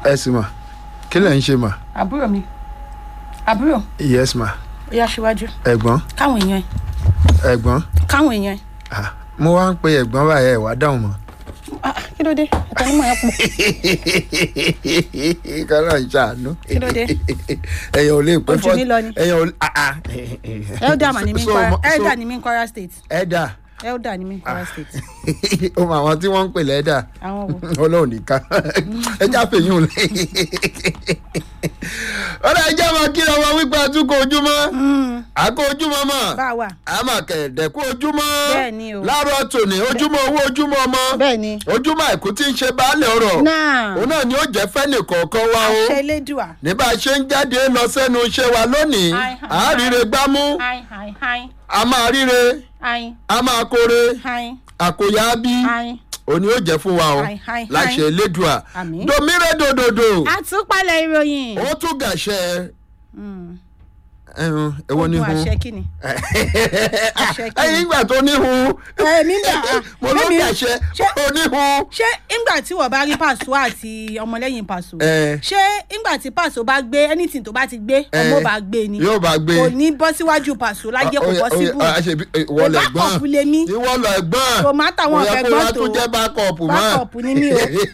ẹ sì mà kí lẹ̀ ń ṣe mà àbúrò mi àbúrò yes mà ó yá síwájú ẹ̀gbọ́n káwọn èèyàn ẹ ẹ̀gbọ́n káwọn èèyàn ẹ ah, mo wá ń pe ẹ̀gbọ́n báyẹn ẹ̀ wá dáhùn mọ́. Ah, ah, kí ló dé ọ̀tọ̀ onímọ̀ yẹn pọ̀ kọ́lá ń ṣàánú. Kí ló dé? ẹ̀yàn ò lè pẹ́ Ojú mi lọ ni. ẹ̀yàn ò lè. elder mà ní mi ń So- Kwara so- elder ní mi ń Kwara state ẹ̀dà elder ní mi ń Kwara state ó mọ àwọn tí wọ́n ń pè lẹ́dà àwọn wo ọlọ́run nìkan ẹja fèyún un lé. ọ̀rọ̀ ẹja máa kí ọmọ wípé àtúkọ̀ ojúmọ́ àkó ojúmọ́ mọ́ bá a wà àmà kẹ̀dẹ̀kú ojúmọ́ Bẹ́ẹ̀ ni o. láàárọ̀ tòní ojúmọ́ owó ojúmọ́ ọmọ bẹ́ẹ̀ ni ojúmọ́ àìkú tí ń ṣe baálẹ̀ ọ̀rọ̀ náà òun náà ni ó jẹ́ fẹ́nì kọ̀ọ̀kan wa o àṣẹ elédùà ní bá a ṣe ń jáde lọ sẹ́nu iṣẹ́ wa lónìí Ai, ai, à á ríre gbámú hi hi hi a máa ríre hi a máa kóre hi àkòyà bí hi òní ó jẹ́ fún wa o Ai, ai, ai. láṣẹ elédùà Àmín. domire dòdòdò àtúpalẹ̀ ìròyìn ó tún gàṣẹ Mm. ẹhun èwo ni Ogun hun àṣẹ kí ni àṣẹ kí ni? ẹyin ìgbà tó ní hun Èmi ń bẹ̀, ah, mo ló èmi- gàṣẹ ṣé- ó ní hun ṣé ńgbà tí wọ́n bá rí pàṣọ àti ọmọlẹ́yìn pàṣọ ẹ ṣé ńgbà tí pàṣọ bá gbé anything tó bá ti gbé Eh, ọmọ bá gbé ni yóò bá gbé kò ní bọ́ síwájú pàṣọ láyé kò bọ́ síbù ìwọ lẹ gbọ́n bákọ̀pù lèmi ìwọ lẹ gbọ́n Tòmátà wọn Kò yẹ fẹ́ kó gbọ́n wá tó. tún jẹ́ bákọ̀pù mọ́ Bákọ̀pù ni mí o.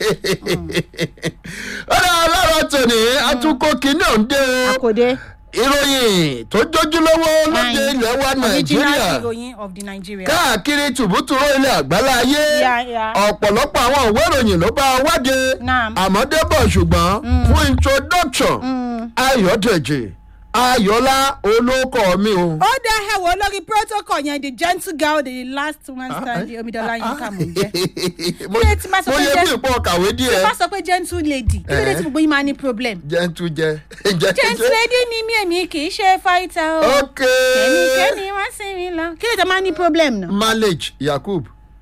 ọ̀rọ̀ ọlọ́rọ̀ tòní àtúnkò kìíní òǹdè àkòdé ìròyìn tó jójúlówó lóde ilẹ̀ wa nàìjíríà original heroine of the Nigeria. káàkiri tùbútùrú ilẹ̀ àgbálá ayé Yeah, yeah. ọ̀pọ̀lọpọ̀ àwọn ìwé ìròyìn ló bá wáde Naam. àmọ́ débọ̀ ṣùgbọ́n fún introduction ayọ̀dèjì ayọ̀lá olóko mi o. ó dá ẹwọ lórí protocol yẹn the gentle girl the last one standing omidola yín kà mọ jẹ mo Kí ló ti máa sọ mo pé yẹ jẹ́- bí ìpọ̀ kàwé díẹ̀ bá sọ pé gentle lady kí ló dé tí gbogbo yín máa ní problem. jẹ́ntu jẹ́ gentle lady ni mí èmi kì í ṣe fighter o ok kẹ́nikẹ́ni wá sí mi lọ kí ló dé máa ní problem náà. malage yakub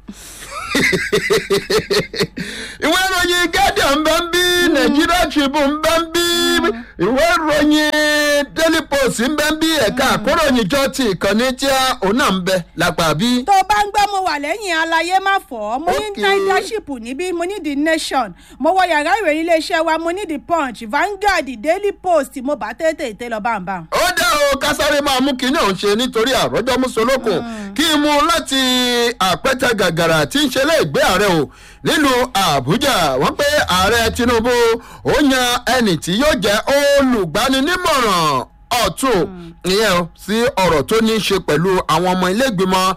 ìwé ìròyìn guardian ń bẹ́ ń bí nigeria tribune ń bẹ́ ń bí ìwé ìròyìn daily post ń bẹ́ ń bí ẹ̀ka àkóròyìn jọ ti ìkànnì tí a òun náà ń bẹ lápá bí. tó o bá ń gbọ́ mo wà lẹ́yìn alayé má fọ́ mo ní Okay. leadership níbí mo ní the nation mo wọ yàrá ìròyìn iléeṣẹ́ wa mo ní the punch vanguard daily post mo bá tètè tè lọ báńbá. ó dá o kásáré máa mú kinní ọ̀hún ṣe nítorí àròjọ mùsùlùkùn kí n mú láti àpẹtẹ gàgàrà tí ń ṣe léègbé ààrẹ o nílùú àbújá wọn pé ààrẹ tinubu ó yan ẹnì tí yóò jẹ olùgbaninímọ̀ràn ọ̀tún ìyẹn o sí ọ̀rọ̀ tó ní í ṣe pẹ̀lú àwọn ọmọ ilégbìmọ̀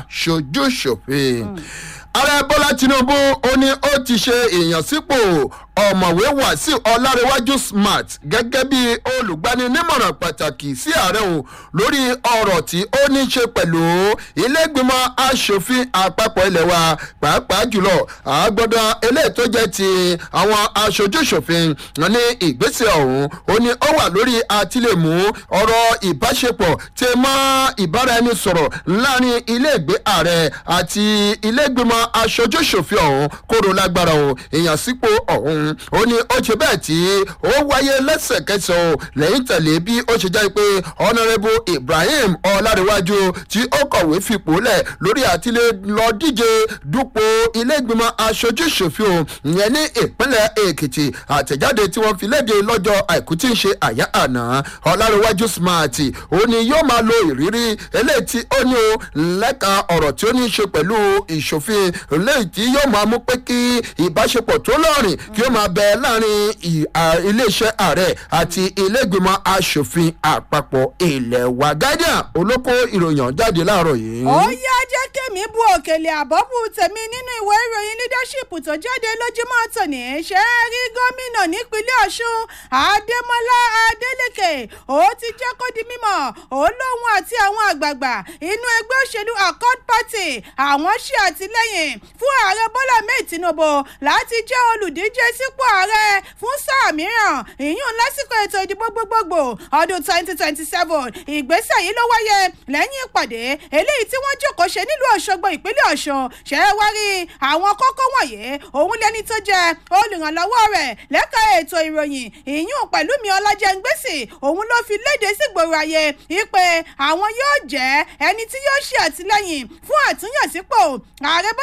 aṣojúṣòfin ààrẹ bọ́lá tinubu ó ní ó ti ṣe ìyànsípò ọ̀mọ̀wé wàsíù ọlárẹ̀wájú smart gẹ́gẹ́ bí olùgbaninímọ̀ràn pàtàkì sí ààrẹ o lórí ọ̀rọ̀ tí ó ní ṣe pẹ̀lú ilégbìmọ̀ asòfin àpapọ̀ ilẹ̀ wa pàápàá jùlọ àgbọ̀dọ̀ eléyìí tó jẹ́ ti àwọn aṣojúṣòfin ní ìgbésẹ̀ ọ̀hún ó ní ó wà lórí àtìlẹ́mú ọ̀rọ̀ ìbáṣepọ̀ tí mọ́ ìbáraẹnisọ̀rọ̀ láàrin iléègbé ààrẹ àti ilégbìmọ̀ aṣojúṣòfin ọ̀hún kóró lágbára o ìyànsípò ọ̀hún ó ní ó ṣe bẹ́ẹ̀ tí ó wáyé lẹ́sẹ̀kẹsẹ̀ o lẹ́yìn tẹ̀lé bí ó ṣe jẹ́ pé honourable ibrahim ọlárẹ̀wájú tí ó kọ̀wé fipò lẹ̀ lórí àtìlẹ́ lọ díje dupò ilégbìmọ̀ aṣojúṣòfin o ìyẹn ní ìpínlẹ̀ èkìtì àtẹ̀jáde tí wọ́n fi léde lọ́jọ́ àìkú tí ń ṣe àyà àná ọlárẹ̀wájú smart ó ní yóò máa lo ìrírí eléyìí tí ó ní o lẹ́ka ọ̀rọ̀ tí ó ní í ṣe pẹ̀lú ìṣòfin eléyìí tí yóò máa mú pé kí ìbáṣepọ̀ tó lọ́rìn kí ó máa bẹ láàrin ì- à- iléeṣẹ́ ààrẹ àti ilégbìmọ̀ asòfin àpapọ̀ ilẹ̀ wa guardian olóko ìròyìn jáde láàárọ̀ yìí. ó yá jẹ́ kémi bu òkèlè àbọ̀bù tèmi nínú ìwé ìròyìn leadership tó jáde lójúmọ́ tòní ṣe é rí gómìnà nípínlẹ̀ ọ̀ṣun adémọlá adélèké ó ti jẹ́ kó di mímọ̀ ó lóun àti àwọn àgbààgbà inú ẹgbẹ́ òṣèlú accord party àwọn ṣe àtìlẹ́yìn fún ààrẹ bọ́lá mẹ́ẹ̀ tinubu láti jẹ́ olùdíje sípò ààrẹ fún sáà mìíràn ìyún lásìkò ètò ìdìbò gbogbogbò ọdún twenty twenty seven ìgbésẹ̀ yìí ló wáyé lẹ́yìn ìpàdé eléyìí tí wọ́n jókòó ṣe nílùú ọ̀ṣọ́gbó ìpínlẹ̀ ọ̀ṣun ṣe é wá rí àwọn kókó wọ̀nyí òun lẹni tó jẹ́ olùrànlọ́wọ́ rẹ̀ lẹ́ka ètò ìròyìn ìyún pẹ̀lú mi ọlájẹ́ngbèsì òun ló fi léde sígboro ayé wípé àwọn yóò jẹ́ ẹni tí yóò ṣe àtìlẹ́yìn fún àtúnyànsípò ààrẹ bọ́lá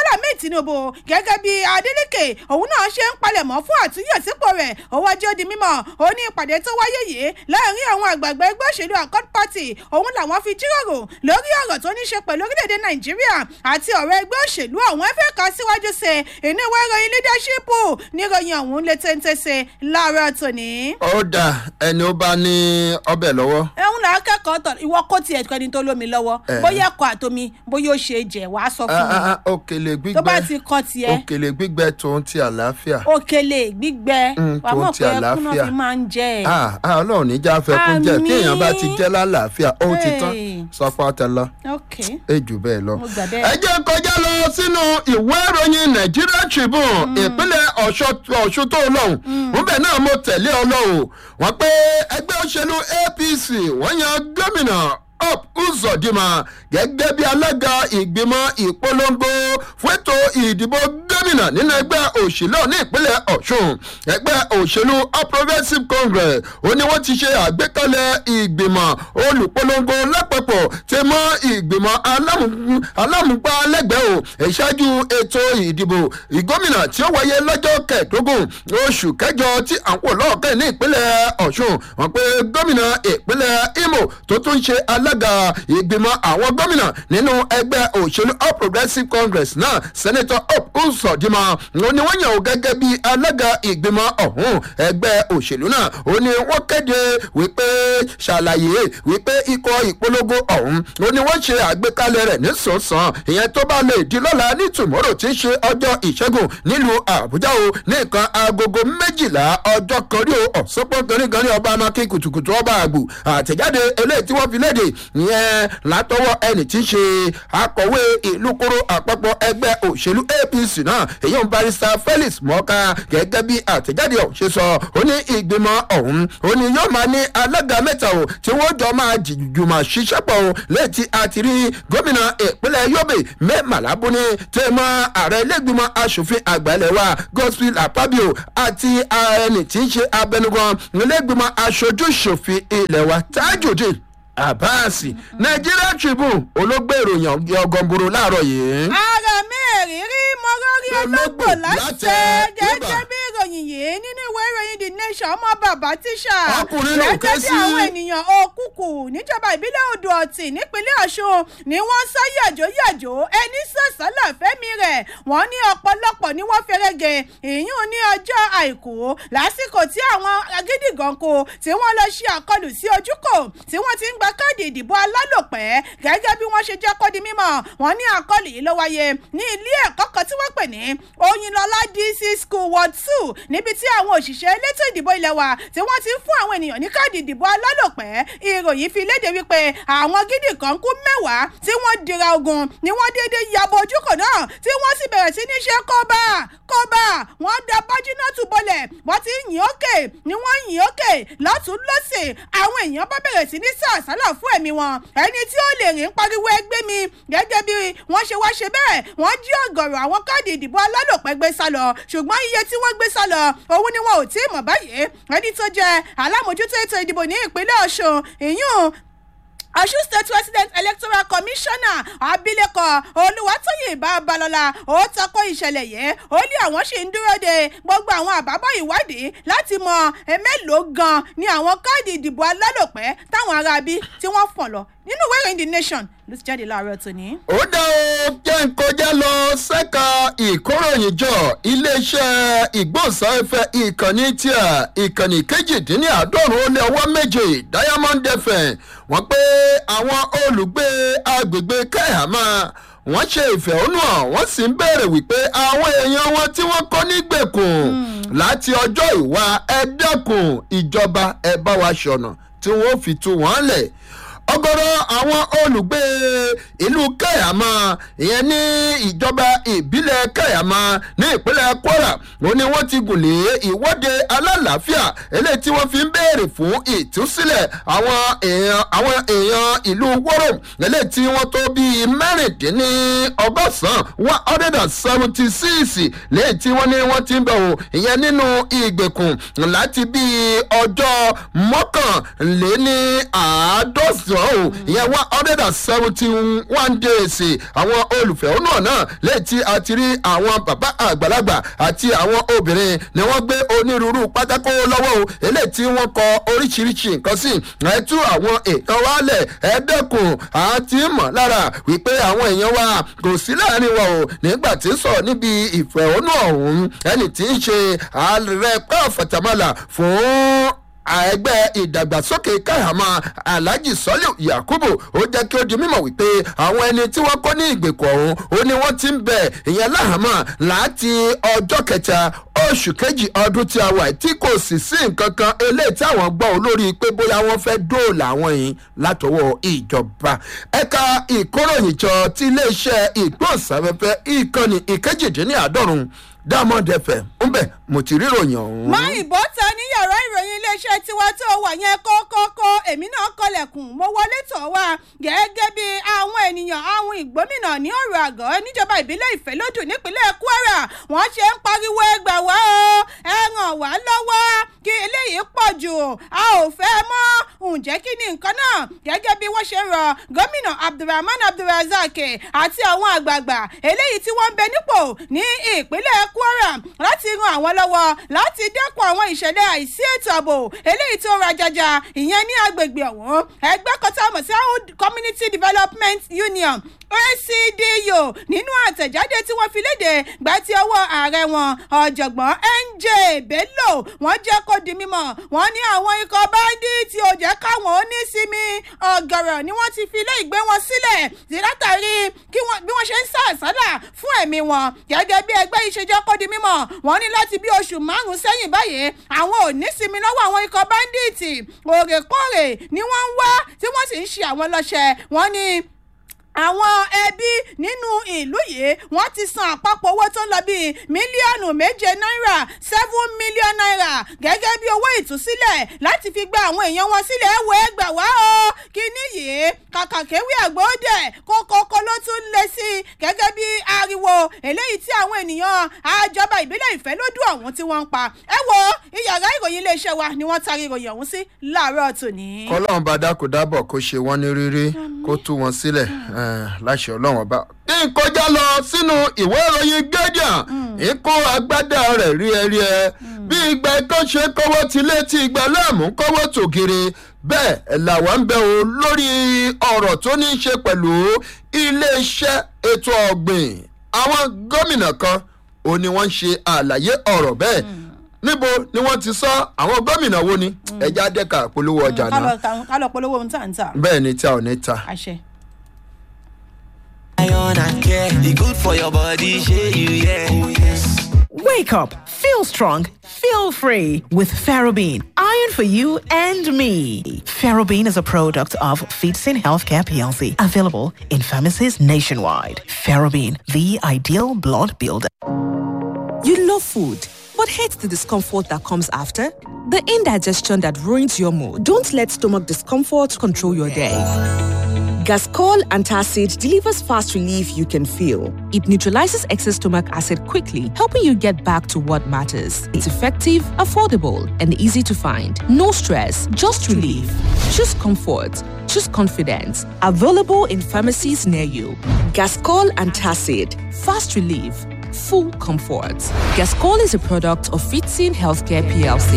bọ́lá mi tinubu gẹ́gẹ́ bí adeleke òun náà ṣe ń palẹ̀mọ́ fún àtúnyẹ̀sípò rẹ̀ owó ajé di mímọ́ ó ní ìpàdé tó wáyé yìí láàrin àwọn àgbààgbà ẹgbẹ́ òṣèlú accord party òun làwọn fi jíròrò lórí ọ̀rọ̀ tó ní ṣe pẹ̀lú orílẹ̀-èdè nàìjíríà àti ọ̀rọ̀ ẹgbẹ́ òṣèlú àwọn ẹ̀fẹ́ kan síwájú sí inú ìwé ìròyìn leadership níròyìn ọ̀hún lè téńté sí láàárọ̀ tòní. ó dà ẹni ó bá ní ọbẹ̀ lọ́wọ́. ẹ̀hún là á kẹ́kọ̀ọ́ tọ̀ ìwọ kó tiẹ̀ kẹ́ni tó lómi lọ́wọ́ Eh. bóyá ẹ̀kọ́ àtomi bóyá ó ṣe jẹ́ wàá sọ fún mi Ah, ah, ah, òkèlè tó bá gbígbẹ ti kọ́ tiẹ̀ òkèlè gbígbẹ tòun ti àlàáfíà. òkèlè gbígbẹ Mm, wàá tó mọ̀ ti pé ẹkún náà àlàáfíà. fi máa ń jẹ ẹ̀. Ah, ah, ọlọ́run níjà fẹ́kún jẹ́ Àmín. tí èèyàn bá ti jẹ́ lálàáfíà ó ti tán Hey. sọpọ́ tẹ lọ ok èjù bẹ́ẹ̀ lọ. mo gbà bẹ́ẹ̀. ẹ jẹ́ kọjá lọ sínú ìwé ìròyìn Nigeria Tribune ìpínlẹ̀ ọ̀ṣun tó lọ́hùn níbẹ̀ náà mo tẹ̀lé ọ lọ́hùn wọ́n pé ẹgbẹ́ òṣèlú APC wọ́n yan gómìnà up uzodima gẹ́gẹ́ bí alága ìgbìmọ̀ ìpolongo fún ètò ìdìbò gómìnà nínú ẹgbẹ́ òṣèlú ní ìpínlẹ̀ ọ̀ṣun ẹgbẹ́ òṣèlú all progressives congress ó ní wọ́n ti ṣe àgbékalẹ̀ ìgbìmọ̀ olùpolongo lápapọ̀ tẹ mọ́ ìgbìmọ̀ alámù- alámùgbálẹ́gbẹ̀ẹ́ o ìṣáájú ètò ìdìbò ìgómìnà tí ó wáyé lọ́jọ́ kẹẹ̀ẹ́dógún oṣù kẹjọ tí à ń pò lọ́ọ̀kẹ́ ní ìpínlẹ̀ ọ̀ṣun wọ́n pé gómìnà ìpínlẹ̀ imo tó tún ṣe alága ìgbìmọ̀ àwọn gómìnà nínú ẹgbẹ́ òṣèlú all progressives congress náà senator hope nsọdima ó ní wọ́n yàn ó gẹ́gẹ́ bí alága ìgbìmọ̀ ọ̀hún ẹgbẹ́ òṣèlú náà ó ní wọ́n kéde wípé ṣàlàyé wípé ikọ̀ ìpolongo ọ̀hún ó ní wọ́n ṣe àgbékalẹ̀ rẹ̀ nísòsàn ìyẹn tó bá lè di lọ́la ní tòmọ́rò tí ń ṣe ọjọ́ ìṣẹ́gun nílùú àbújá o ní nǹkan agogo méjìlá ọjọ́ kan rí o ọ̀sọ́pọ̀ gẹ́rígẹ́rí ọba amákin kùtùkùtù ọba àgbò àtẹ̀jáde eléyìí tí wọ́n fi léde ìyẹn látọwọ́ ẹni tí ń ṣe akọ̀wé ìlú kóró àpapọ̀ ẹgbẹ́ òṣèlú apc náà èyí ń barista felix mọ́ká gẹ́gẹ́ bí àtẹ̀jáde ọ̀hún ṣe sọ ó ní ìgbìmọ̀ ọ̀hún ó ní yóò máa ní alága mẹ́ta o tí wọ́n jọ máa jùmọ̀ ṣiṣẹ́ pọ̀ o létí àti rí gómìnà ìpínlẹ̀ yobe mẹ́màlábùní tẹ́mọ́ ààrẹ ilé-ìgbìmọ̀ asòfin àgbà ilẹ̀ wa gospel apabio àti ẹni tí ń ṣe abẹnugan ilé-ìgbìmọ̀ aṣojú ṣòfin ilẹ̀ wa tajudeen abasi nigeria tribune olóògbé ìròyìn ọgọngoro láàárọ̀ yìí. ara mẹ́rìírí mo rọrí ológbò Ológbò láṣẹ láṣẹ, gẹ́gẹ́ bíbà. bí ìròyìn yìí nínú ìwé ìròyìn the nation ọmọ bàbá tíṣà Ọkùnrin ló ké gẹ́gẹ́ bí sí. àwọn ènìyàn òkùnkù níjọba ìbílẹ̀ odò ọ̀tì nípínlẹ̀ ọ̀ṣun ni wọ́n sá yàjóyàjó ẹni sọ̀sálà fẹ́mi rẹ̀ wọ́n ní ọ̀pọ̀lọpọ̀ ni wọ́n fẹ́rẹ́gẹ ìyún ní ọjọ́ àìkú lásìkò tí àwọn agídìgànkò tí wọ́n lọ ṣe àkọlù sí ojúkò tí wọ́n ti ń gba káàdì ìdìbò alálòpẹ́ gẹ́gẹ́ bí wọ́n ṣe jẹ́ kó di mímọ̀ wọ́n ní àkọlù yìí ló wáyé ní ilé ẹ̀kọ́ kan tí wọ́n pè ní oyinlọlá dc school ward two níbi tí àwọn òṣìṣẹ́ elétò ìdìbò ilẹ̀ wa tí wọ́n ti ń fún àwọn ènìyàn ní káàdì ìdìbò alálòpẹ́ ìròyìn fi léde wípé àwọn gidi kan kú mẹ́wàá tí wọ́n dira ogun ni wọ́n déédéé yabo ojúkò náà tí wọ́n sì bẹ̀rẹ̀ sí ní ṣe kóbá kóbá wọ́n da bájínátù bọlẹ̀ wọ́n ti yìn ókè ni wọ́n yìn ókè lọ́tún lọ́sẹ̀ àwọn èèyàn bá bẹ̀rẹ̀ sí ní sàásálà fún ẹ̀mí wọn ẹni tí ó lè rìn pariwo ẹgbẹ́ mi gẹ́gẹ́ bí wọ́n ṣe wá ṣe bẹ́ẹ̀ wọ́n jí ọ̀gọ̀rọ̀ àwọn káàdì ìdìbò alálòpẹ́ gbé sá lọ ṣùgbọ́n iye tí wọ́n gbé sá lọ òun ni wọn ò tí ì mọ̀ báyìí ẹni tó jẹ́ alámòjútó ètò ìdìbò ní ìpínlẹ̀ ọ̀ṣun ìyún ọ̀ṣun state resident electoral commissioner abilékọ olùwàtòyìn babalọ́la ó tako ìṣẹ̀lẹ̀ yẹn ó ní àwọn ṣì ń dúró de gbogbo àwọn àbábọ̀ ìwádìí láti mọ mélòó gan ni àwọn káàdì ìdìbò alálòpẹ́ táwọn aráabí tí wọ́n fọ̀n lọ nínú ìwé ìròyìn the nation ló ti jáde láàárọ̀ tòní. ó dá o jẹ́ ń kọjá lọ ṣẹ́ka ìkóròyìnjọ iléeṣẹ́ ìgbóhùnsáfẹ́fẹ́ ìkànnì tíà ìkànnì kejìdínláàádọ́rùn ó lé ọwọ́ méje diamond fm wọ́n pé àwọn olùgbé agbègbè kẹ́hàmá wọ́n ṣe ìfẹ̀hónúhàn wọ́n sì ń béèrè wípé àwọn èèyàn wọn tí wọ́n kọ́ nígbèkùn láti ọjọ́ ìwà ẹ dẹ́kun ìjọba ẹ bá wa ṣọ̀nà tí wọ́n fi tú wọ́n lẹ̀ ọgọrọ àwọn olùgbé ìlú kẹyàmá ìyẹn ní ìjọba ìbílẹ̀ kẹyàmá ní ìpínlẹ̀ kwara ó ní wọ́n ti gùn lé ìwọ́de alálàáfíà eléyìí tí wọ́n fi ń béèrè fún ìtúsílẹ̀ àwọn èèyàn àwọn èèyàn ìlú wọ́rọ̀ eléyìí tí wọ́n tó bíi mẹ́rìndínlọ́gọ́sàn one hundred and seventy six lẹ́yìn tí wọ́n ní wọ́n ti ń bẹ̀ wò ìyẹn nínú ìgbèkùn láti bíi ọjọ́ mọ́kànléní àádọ́sàn mẹ́sàn-án o ìyẹn one hundred and seventy one days àwọn olùfẹ̀hónú náà lẹ́yìn tí a ti rí àwọn bàbá àgbàlagbà àti àwọn obìnrin ni wọ́n gbé onírúurú pátákó lọ́wọ́ o eléyìí tí wọ́n kọ oríṣiríṣi nǹkan sí ẹ tú àwọn èèyàn wa lẹ̀ ẹ dẹ́kun àti mọ̀ lára wípé àwọn èèyàn wa kò sí láàrin wa o nígbà tí ń sọ̀rọ̀ níbi ìfẹ̀hónú ọ̀hún ẹni tí ń ṣe ààrẹ pàfàtàmọ́là fún ẹgbẹ́ ìdàgbàsókè káyàmá alhaji sọ́lẹ̀ yakubu ó jẹ́ kí ó di mímọ̀ wípé àwọn ẹni tí wọ́n kọ́ ní ìgbèkùn ọ̀hún ó ní wọ́n ti ń bẹ̀ ìyẹn láhàmà láti ọjọ́ kẹta oṣù kejì ọdún tí a wà tí kò sì sí nǹkan kan eléyìí tí àwọn gbọ́ olórí pé bóyá wọ́n fẹ́ dóòlà àwọn yìí látọwọ́ ìjọba ẹ̀ka ìkóròyìnjọ ti iléeṣẹ́ ìgbóhùnsáfẹ́fẹ́ ìkànnì ìkejìdínláàádọ́rùn diamond fm ń bẹ̀ mo ti ríròyìn ọ̀hún. má ìbọn ta ní yàrá ìròyìn iléeṣẹ́ tiwa tó wà yẹn kókókó èmi náà kọlẹ̀kùn mo wọlé tọ̀ wá gẹ́gẹ́ bí àwọn ènìyàn àwọn ìgbómìnà ní ọ̀rọ̀ àgọ́ níjọba ìbílẹ̀ ìfẹ́lódù nípínlẹ̀ kwara wọ́n ṣe ń pariwo ẹgbà wá o ẹ ràn wá lọ́wọ́ kí eléyìí pọ̀ jù a ò fẹ́ mọ́ ǹjẹ́ kí ni nǹkan náà gẹ́gẹ́ bí wọ́n ṣe rọ gómìnà abdulrahman abdulrazak àti àwọn àgbààgbà eléyìí tí wọ́n ń bẹ nípò ní ìpínlẹ̀ kwara láti ran àwọn lọ́wọ́ láti dẹ́kun àwọn ìṣẹ̀lẹ̀ àìsí ètò ààbò eléyìí tó rajaja ìyẹn ní agbègbè ọ̀hún ẹgbẹ́ kọ́tà mọ̀ sí community development union acdu nínú àtẹ̀jáde tí wọ́n fi léde gbà tí ọwọ́ ààrẹ wọn ọ̀jọ̀gbọ́n nj bello wọ́n jẹ́ kó di mímọ́ wọ́n ní àwọn ikọ̀ báńdíìtì ò jẹ́ káwọn ó ní sinmi ọ̀gọ̀rọ̀ ni wọ́n ti fi ilé ìgbé wọn sílẹ̀ sí látàrí bí wọ́n ṣe ń sá àsálà fún ẹ̀mí wọn gẹ́gẹ́ bí ẹgbẹ́ yìí ṣe jẹ́ kó di mímọ́ wọ́n ní láti bí oṣù márùn-ún sẹ́yìn báyìí àwọn ò ní sinmi lọ́wọ́ àwọn ikọ̀ báńdíìtì òrèkóòrè ni wọ́n ń wá tí wọ́n sì ń ṣe àwọn lọ́ṣẹ̀ wọ́n ní àwọn ẹbí nínú ìlú yìí wọ́n ti san àpapọ̀ owó tó ń lọ bíi mílíọ̀nù méje náírà seven million naira gẹ́gẹ́ bí owó ìtúsílẹ̀ láti fi gba àwọn èèyàn wọn sílẹ̀ ẹ̀wọ̀ ẹgbà wá o kíní yìí kàkà kéwì àgbọ̀dẹ̀ kókókó ló tún lé sí i gẹ́gẹ́ bí ariwo eléyìí tí àwọn ènìyàn àjọba ìbílẹ̀ ìfẹ́ lódú ọ̀hún tí wọ́n ń pa ẹ wo ìyàrá ìròyìn iléeṣẹ́ wa ni wọ́n taari ìròyìn ọ̀hún sí láàárọ̀ tòní. kọ́lọ́run bá dákúdábọ̀ kó ṣe wọ́n ní rírí kó tú wọn sílẹ̀ láṣẹ ọlọ́run ọba. kí n kọjá lọ sínú ìwé ìròyìn guardian ikú agbádá rẹ̀ rí ẹ rí ẹ bí ìgbà kan ṣe kọ́wọ́ ti létí ìgbà láàmú kọ́wọ́ tògiri bẹ́ẹ̀ làwọn ń bẹ o lórí ọ̀rọ̀ tó ní í ṣe pẹ̀lú iléeṣẹ́ ètò ọ̀gbìn àwọn gómìnà kan ò ní wọ́n ń ṣe àlàyé ọ̀rọ̀ bẹ́ẹ̀ níbo ni wọ́n ti sọ àwọn gómìnà wo ni ẹja dẹ́ka polówó ọjà náà ká lọ polówó ohun tá à ń tà. bẹ́ẹ̀ ni tí a ò ní ta. àṣẹ. Iron and care, e good for your body, shey you yeah. Oh yes. Wake up, feel strong, feel free with Ferrobene. Iron for you and me. Ferrobene is a product of Feedsin Healthcare PLC, available in pharmacies nationwide. Ferrobene, the ideal blood builder. You love food, but hate the discomfort that comes after? The indigestion that ruins your mood. Don't let stomach discomfort control your day. Gascol Antacid delivers fast relief you can feel. It neutralizes excess stomach acid quickly, helping you get back to what matters. It's effective, affordable, and easy to find. No stress, just relief. Choose comfort. Choose confidence. Available in pharmacies near you. Gascol Antacid. Fast relief. Full comfort. Gascol is a product of Fitzin Healthcare PLC.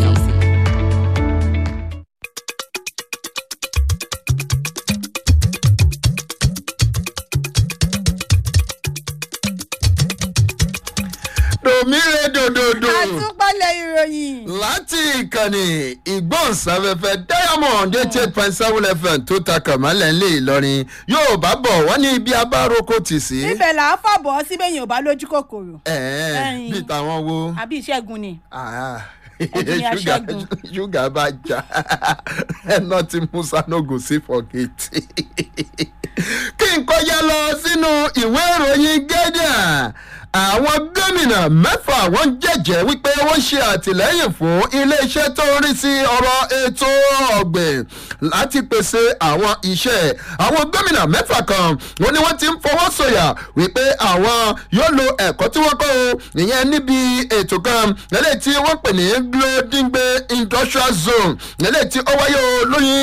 dòmíre dòdòdò àtúpalẹ̀ ìròyìn. láti ìkànnì ìgbóhùnsáfẹ́fẹ́ diamond eighty eight point seven fm tó ta kàmálẹ̀ ńlẹ̀ ìlọrin yóò bá bọ̀ wọ́n ní ibi abáròkó tì sí. ibẹ̀ là á fàbọ̀ síbẹ̀ yẹn ò bá lójú kòkòrò. ẹ̀ẹ́n ẹ̀yin. bíi tàwọn wo. àbí ìṣẹ́gun ni. Ah, Ẹ̀jẹ̀ ni ṣúgà aṣẹ́gun. ṣúgà bá jà ẹnà tí musa nogo sí fọgẹtì kí n kọjá lọ sínú ìwé ìròyìn guardian àwọn gómìnà mẹ́fà wọ́n jẹ́jẹ́ wípé wọ́n ṣe àtìlẹ́yìn fún iléeṣẹ́ tó ń rí sí ọ̀rọ̀ ètò ọ̀gbìn láti pèsè àwọn iṣẹ́ àwọn gómìnà mẹ́fà kan wọ́n ní wọ́n ti ń fọwọ́ sọ̀yà wípé àwọn yóò lo ẹ̀kọ́ tí wọ́n kọ́ o ìyẹn níbi ètò kan eléyìí tí wọ́n pè ní glodingbe industrial zone eléyìí tí ó wáyé o lóyún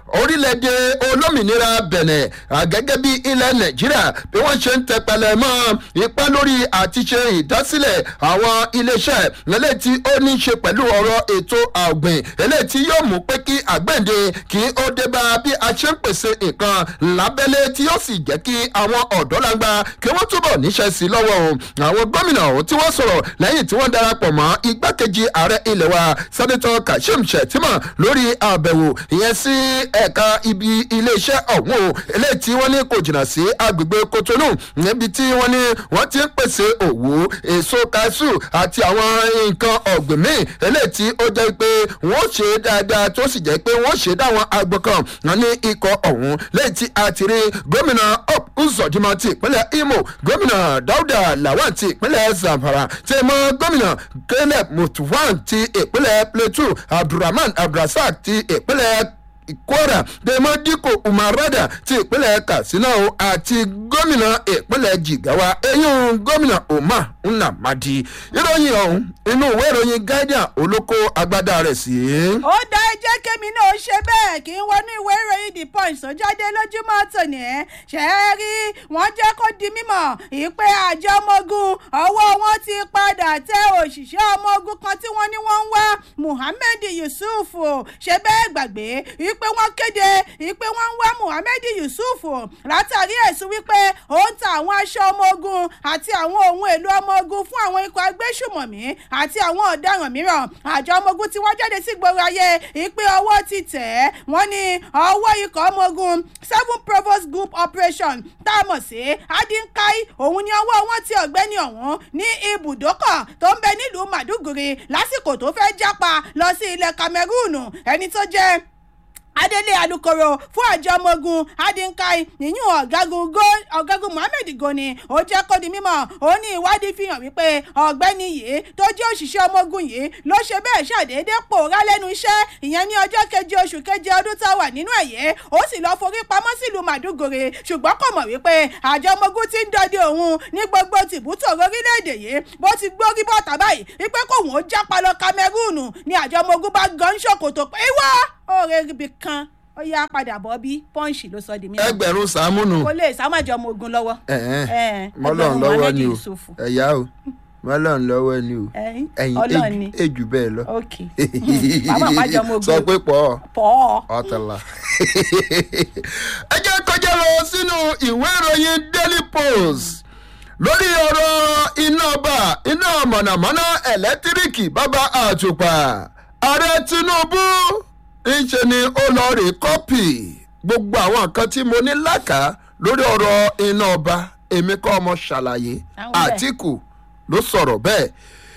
orílẹ̀-èdè olómìnira bẹ̀nẹ̀ gẹ́gẹ́ bí ilẹ̀ nàìjíríà bí wọ́n ṣe ń tẹpẹlẹ mọ́ ipá lórí àti ṣe ìdásílẹ̀ àwọn iléeṣẹ́ eléyìí tí ó ní í ṣe pẹ̀lú ọ̀rọ̀ ètò ọ̀gbìn eléyìí tí yóò mú pé kí àgbẹ̀ǹde kí ó dé bá bí a ṣe ń pèsè nǹkan lábẹ́lé tí yóò sì jẹ́ kí àwọn ọ̀dọ́langba kí wọ́n túbọ̀ níṣẹ́ sí i lọ́wọ́ o àwọn gómìnà ọ̀hún tí wọ́n sọ̀rọ̀ lẹ́yìn tí wọ́n darapọ̀ mọ́ igbákejì ààrẹ ilẹ̀ wa sẹ́nitọ́ kashim shettima lórí àbẹ̀wò ìyẹn sí ẹ̀ka ibi iléeṣẹ́ ọ̀hún o eléyìí tí wọ́n ní kò jìnnà sí agbègbè kotonu níbi tí wọ́n ní wọ́n ti ń pèsè òwú èso kaṣu àti àwọn nǹkan ọ̀gbìn míì eléyìí tí ó jẹ́ pé wọ́n ṣe dáadáa tó sì jẹ́ pé wọ́n ṣe dáwọn agbọ̀n kan wọn ní ikọ̀ ọ̀hún lẹ́yìn tí a ti rí gómìnà up uzodima ti ìpínlẹ̀ imo gómìnà dauda lawan ti ìpínlẹ̀ zamfara tí mọ́ gómìnà caleb mutuwan ti ìpínlẹ̀ plateau abdulrahman abdulrasaq ti ìpínlẹ̀ kwara dèmọ dípò umarada ti ìpínlẹ̀ katsina o àti gómìnà ìpínlẹ̀ jigawa eyín gómìnà umar nnamdi ìròyìn ọ̀hún inú ìwé ìròyìn guardian olóko agbádá rẹ̀ sí. ó dá ẹjẹ́ kémi náà ṣe bẹ́ẹ̀ kí n wọnú ìwé ìròyìn the punch tó jáde lójúmọ́ tòní ẹ̀ ṣe é rí wọ́n jẹ́ kó di mímọ̀ ìpè àjọ ọmọ ogun ọwọ́ wọn ti padà tẹ òṣìṣẹ́ ọmọ ogun kan tí wọ́n ní wọ́n ń wá muhammed yusuf o ṣe bẹ́ẹ̀ gbàgbé ìpè wọ́n kéde ìpè wọ́n ń wá muhammed yusuf o látàrí ẹ̀sùn wípé ó ń ta àwọn aṣọ ọmọ ogun àti àwọn ohun èlò ọmọ ogun fún àwọn ikọ̀ agbésùmọ̀mí àti àwọn ọ̀daràn mìíràn àjọ ọmọ ogun tí wọ́n jáde sí gbòòrò ayé ìpè ọwọ́ ti tẹ̀ ẹ́ wọ́n ní ọwọ́ ikọ̀ ọmọ ogun seven provost group operation tá a mọ̀ sí adinkai òun ni ọwọ́ wọn ti ọ̀gbẹ́ni ọ̀hún ní ibùdókọ̀ tó ń bẹ nílùú màdúgùrì lásìkò tó fẹ́ jápa lọ sí ilẹ̀ cameroon ẹni tó jẹ́ adélé alukoro fún àjọ ọmọ ogun adinkai nìyún ọ̀gágun ọ̀gágun mohammed goni ó jẹ́ kó di mímọ́ ó ní ìwádìí fi hàn wípé ọ̀gbẹ́ni yìí tó jẹ́ òṣìṣẹ́ ọmọ ogun yìí ló ṣe bẹ́ẹ̀ ṣàdédé pòórá lẹ́nu iṣẹ́ ìyẹn ní ọjọ́ keje oṣù keje ọdún tá a wà nínú ẹ̀yẹ ó sì lọ́ọ́ forí pamọ́ sílùú màdúgòrè ṣùgbọ́n kò mọ̀ wípé àjọ ọmọ ogun ti ń dọdẹ òun ní gbogbo tìbútòrò orílẹ̀-èdè yìí bó ti gbórí bọ́ta báyìí wípé kóun ó jápa lọ cameroon ní àjọ ọmọ ogun bá gan ṣòkòtò pé wá ọ̀rẹ́ ibi kan ó yá padà bọ́ bí pọ́ǹsì ló sọ di mímọ́. ẹgbẹ̀rún sàmúnù. kò lè sámàjọ ọmọ ogun lọ́wọ́. mọ́lọ́n lọ́wọ́ ni o ẹ̀yà o mọ́lọ́n lọ́wọ́ ni o ẹ̀yìn ejù bẹ́ẹ̀ lọ. ok bàbá àmàjọ ọmọ ogun sọ pé pọ̀ pọ̀ ọ̀tọ̀là. ẹ jẹ́ kọjá lọ sínú ìwé ìròyìn daily post lórí ọ̀rọ̀ iná ọba iná mọ̀nàmọ́ná ẹ̀lẹ́tíríkì bàbá àtùpà ààrẹ tinubu ńṣe ni ó lọ rè kọ́pì gbogbo àwọn nǹkan tí mo ní lákàá lórí ọ̀rọ̀ iná ọba èmi kọ́ ọmọ ṣàlàyé àtìkù ló sọ̀rọ̀ bẹ́ẹ̀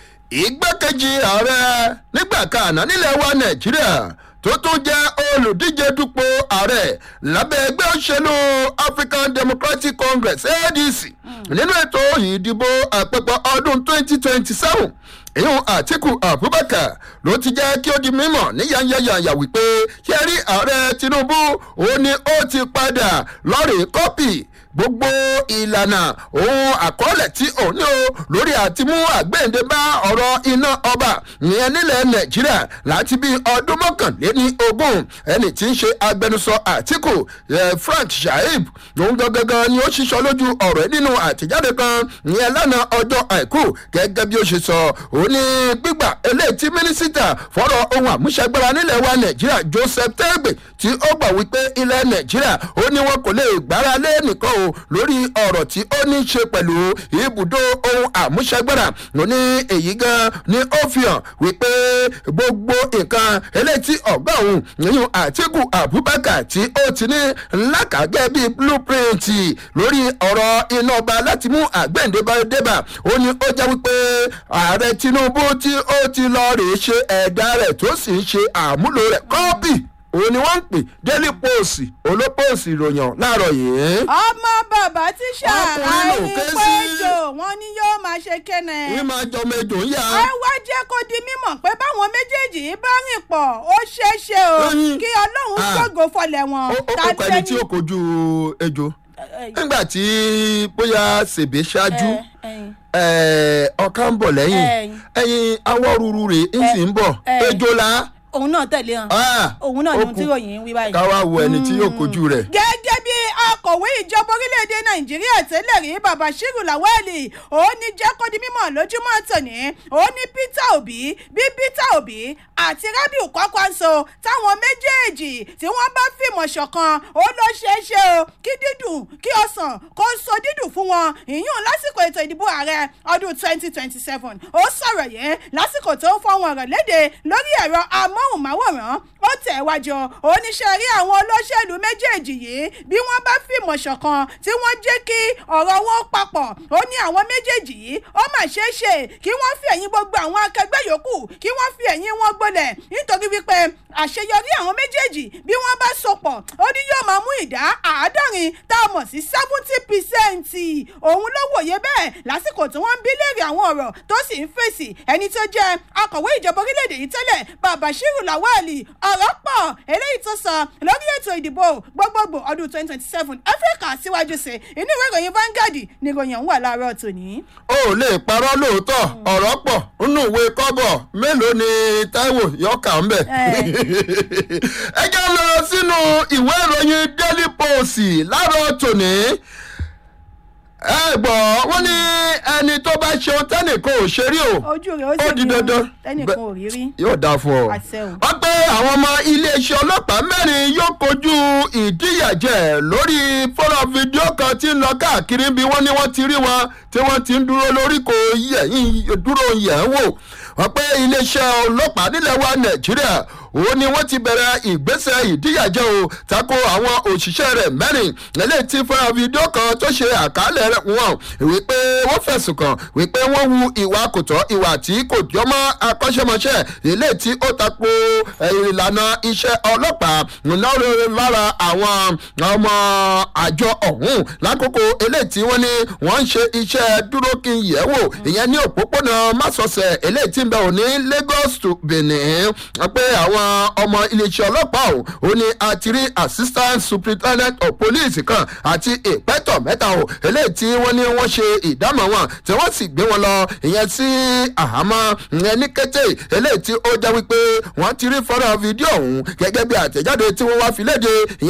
ìgbákejì ààrẹ nígbà kan àná nílẹ̀ wa nàìjíríà tó tún jẹ́ olùdíje dupò ààrẹ lábẹ́ ẹgbẹ́ òṣèlú african democratic congress adc nínú ètò ìdìbò àpapọ̀ ọdún 2027 ìyún àtìkù abubakar ló ti jẹ́ kí ó di mímọ̀ ní yanyanyanya wípé ṣé rí ààrẹ tinubu ó ní ó ti padà lọ́rẹ̀ẹ́ kọ́pì gbogbo ìlànà ohun àkọọ́lẹ̀ tí òun ní o lórí àti mú àgbéǹde bá ọ̀rọ̀ iná ọba ìyẹn nílẹ̀ nàìjíríà láti bí ọdún mọ́kànléní ogún ẹni tí ń ṣe agbẹnusọ àtìkù frank shaib òun gangan ni ó ṣiṣọ lójú ọ̀rọ̀ nínú àtẹ̀jáde kan ìyẹn lánàá ọjọ́ àìkú gẹ́gẹ́ bí ó ṣe sọ òun ní gbígbà eléyìí tí mínísítà fọ́rọ̀ ohun àmúṣagbára nílẹ̀ wa nàìjíríà joseph tẹ́gbẹ̀ tí ó gbà wípé ilẹ̀ nàìjíríà ó ní wọn kò lè gbára lé nìkan o lórí ọ̀rọ̀ tí ó ní ṣe pẹ̀lú ibùdó ohun àmúṣagbára ló ní èyí gan ni ó fi hàn wípé gbogbo nǹkan eléyìí tí ọ̀gá òun nínú àtìkù abubakar tí ó ti ní lákàgẹ́ bíi blueprint lórí ọ̀rọ̀ iná ọba láti mú àgbẹ̀ǹdébà débà ó ní ó jẹ́ wípé ààrẹ tinubu tí ó ti lọ rèé ṣe ẹ̀dá rẹ̀ tó sì ń ṣe àmúlò rẹ̀ kọ́pì òun ni wọ́n ń pè daily post olópòsì ìròyìn láàárọ̀ yìí. ọmọ bàbá tíṣà Ọkùnrin ló ké sí. àìpéjọ wọn ni yóò máa ṣe kẹ́nẹ̀. wí máa jọ ọmọ ejò ń yá. ẹ wá jẹ́ kó di mímọ̀ pé báwọn méjèèjì yìí bá rìn pọ̀ ó ṣeé ṣe o Lóyún. kí ọlọ́run Ah. gbòògò fọlẹ̀ wọn. ó ó kọ ẹni tí ó kojú ejò nígbà tí bóyá ṣèbé ṣáájú ẹ̀, ọ̀ká ń bọ̀ lẹ́yìn Ẹ̀yìn. ẹ̀yìn awọ́ ruru rè ń sì ń bọ̀ ẹ̀. ejò la òun náà tẹ̀lé hàn Ah, òun náà ni ó ohun tí kù. ròyìn ń wí báyìí. ká wá wo ẹni tí yóò kojú rẹ̀. gẹ́gẹ́ bí akọ̀wé ìjọba orílẹ̀-èdè nàìjíríà tẹ́lẹ̀ rí babashiru lawali ó ní jẹ́ kó di mímọ̀ lójúmọ́ tòní ó ní peter obi bí peter obi àti rabiu kwakwanso táwọn méjèèjì tí wọ́n bá fìmọ̀ ṣọ̀kan ó ló ṣeé ṣe o kí dídùn kí ọsàn kó so dídùn fún wọn ìyún lásìkò ètò ìdìbò ààrẹ ọdún twenty twenty seven ó sọ̀rọ̀ yẹn lásìkò tó ń fọwọ́n ọ̀rọ̀ léde lórí ẹ̀rọ amóhùnmáwòrán ó tẹ̀ wájú oníṣẹ́ rí àwọn olóṣèlú méjèèjì yìí bí wọ́n bá fìmọ̀ ṣọ̀kan tí wọ́n jẹ́ kí ọ̀rọ̀ wọn papọ̀ ó ní àwọn méjèèjì yìí ó mà ṣeé ṣe kí wọ́n fi ẹ̀yìn gbogbo àwọn akẹgbẹ́ yòókù kí wọ́n fi ẹ̀yìn wọn gbolẹ̀ nítorí wípé àṣeyọrí àwọn méjèèjì bí wọ́n bá sopọ̀ ó ní yóò máa mú ìdá àádọ́rin tá a mọ̀ sí seventy percent òun ló wòye bẹ́ẹ̀ lásìkò tí wọ́n ń bí léèrè àwọn ọ̀rọ̀ tó sì ń fèsì ẹni tó jẹ́ akọ̀wé ìjọba orílẹ̀-èdè yìí tẹ́lẹ̀ babashiru lawali ọ̀rọ̀ pọ̀ eléyìí tó sọ lórí ètò ìdìbò gbogbogbò ọdún twenty twenty seven áfíríkà síwájú sí inú ìwé ìròyìn Vanguard ni ìròyìn ọ̀hún wà láàárọ̀ tòní. ó lè parọ́ lóòótọ́ ọ̀rọ̀ pọ̀ nínú ìwé kọ́bọ̀ mélòó ni Táíwò yọkà ń bẹ̀. ẹ jẹ́ lọ sínú ìwé ìròyìn Daily Post láàárọ̀ tòní ẹ gbọ́ wọ́n ní ẹni tó bá ṣeun tẹ́nìkan ò ṣe rí o ojú rẹ̀ ó sì ó di rí o, dandan tẹ́nìkan ò rí rí. yóò dáa fún ọ. Àṣẹ o. wọ́n pé àwọn ọmọ iléeṣẹ́ ọlọ́pàá mẹ́rin yóò kojú ìdíyàjẹ lórí fọ́nrán fídíò kan tí ń lọ káàkiri bí wọ́n ní wọ́n ti rí wọn tí wọ́n ti ń dúró lórí kò yẹ̀yìn dúró yẹ̀ ń wò wọ́n pé iléeṣẹ́ ọlọ́pàá nílẹ̀ wa nàìjíríà òun ni wọ́n ti bẹ̀rẹ̀ ìgbésẹ̀ ìdíyàjẹ o tako àwọn òṣìṣẹ́ rẹ̀ mẹ́rin eléyìí tí fọ́nrán fídíò kan tó ṣe àkálẹ̀ rẹ̀ wọn wípé wọ́n fẹ̀sùn kàn wípé wọ́n hu ìwà kò tọ́ ìwà tí kò jọmọ́ akọ́ṣẹ́mọṣẹ́ eléyìí tí ó tako eh, ìlànà iṣẹ́ ọlọ́pàá lọ́rọ̀ lára àwọn ọmọ àjọ ọ̀hún lákòókò eléyìí tí wọ́n ní wọ́n ń ṣe iṣẹ́ dúró kí n yẹ̀ wò ìyẹn ní òpópónà másọ̀sẹ̀ eléyìí tí ń bẹ òní Lagos to Benin wọ́n pé àwọn ọmọ iléeṣẹ́ ọlọ́pàá ọ̀hún ó ní àtìrí assistant superintendent of police kan àti ìpẹ́tọ̀ mẹ́ta o eléyìí tí wọ́n ní wọ́n ṣe ìdámọ̀ wọn tí wọ́n sì gbé wọn lọ ìyẹn sí àhámọ́ ìyẹn ní kété eléyìí tí ó jẹ́ wípé wọ́n ti rí fọ́nrán fídíò ọ̀hún gẹ́gẹ́ bí àtẹ̀jáde tí wọ́n wá fi léde ìyẹn